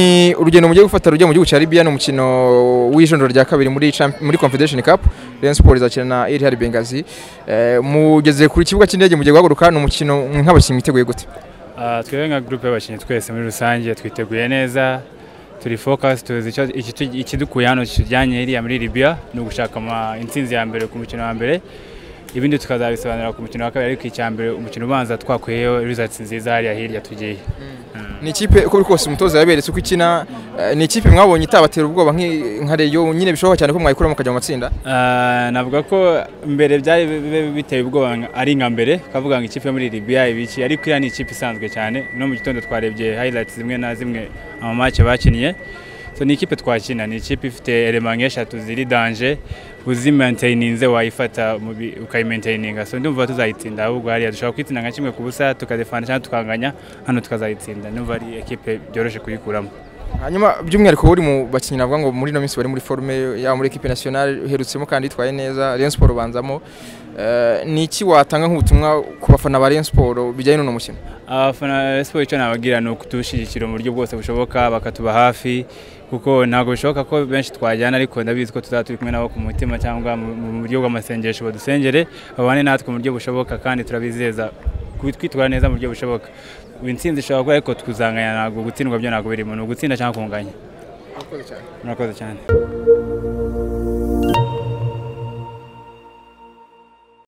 Ni urugendo mugiye gufata rujya mu gihugu cya Libya ni umukino w'ijoro rya kabiri muri champ- muri Confederation Cup Rayon Sports izakina na Ittihad Benghazi Eh, mugeze ku kibuga cy'indege mugiye guhaguruka ni umukino nk'abakinnyi mwiteguye gute Ah, twebwe nka groupe y'abakinnyi twese muri rusange twiteguye neza turi focus tuzi icyo- ikitu- ikidukuye hano kijyanye iriya muri Libya ni ugushaka ama- intsinzi ya mbere ku mukino wa mbere ibindi tukazabisobanura ku mukino wa kabiri ariko icya mbere umukino ubanza twakuyeyo results nziza hariya hirya tugiye ni ikipe uko biri kose umutoza yaberetse uko ikina eh, ni ikipe mwabonye itabatera ubwoba nki- nka Rayon nyine bishoboka cyane ko mwayikuramo mukajya mu matsinda Ah, navuga ko mbere byari bi- bi- biteye ubwoba nka- ari nka mbere kavuga ngo ikipe yo muri Libya ibiki ariko iriya ni ikipe isanzwe cyane no mu gitondo twarebye highlights zimwe na zimwe amamace bakinnye so ni ikipe twakina ni ikipe ifite element nk'eshatu ziri danger uzimaintaininze wayifata mu bi- ukayimaintaininga so ndumva tuzayitsinda ahubwo hariya dushobora kuyitsinda nka kimwe ku busa tukadefana cyangwa tukanganya hano tukazayitsinda ndumva ari ikipe byoroshye kuyikuramo hanyuma by'umwihariko uri mu bakinnyi navuga ngo muri ino minsi bari muri forme yaba muri equipe nationale uherutsemo kandi yitwaye neza Rayon Sports ubanzamo Eh, ni iki watanga nk'ubutumwa ku bafana ba Rayon Sports bijyanye n'uno mukino abafana ba siporo icyo nabagira ni ukutushyigikira mu buryo bwose bushoboka bakatuba hafi kuko ntabwo bishoboka ko benshi twajyana ariko ndabizi ko tuzaba turi kumwe nabo ku mutima cyangwa mu mu buryo bw'amasengesho badusengere babane natwe mu buryo bushoboka kandi turabizeza kwi- kwitwara neza mu buryo bushoboka intsinzi ishobora kuba ariko tukuzanganya ntabwo gutsindwa byo ntabwo birimo ni ugutsinda cyangwa kunganya murakoze cyane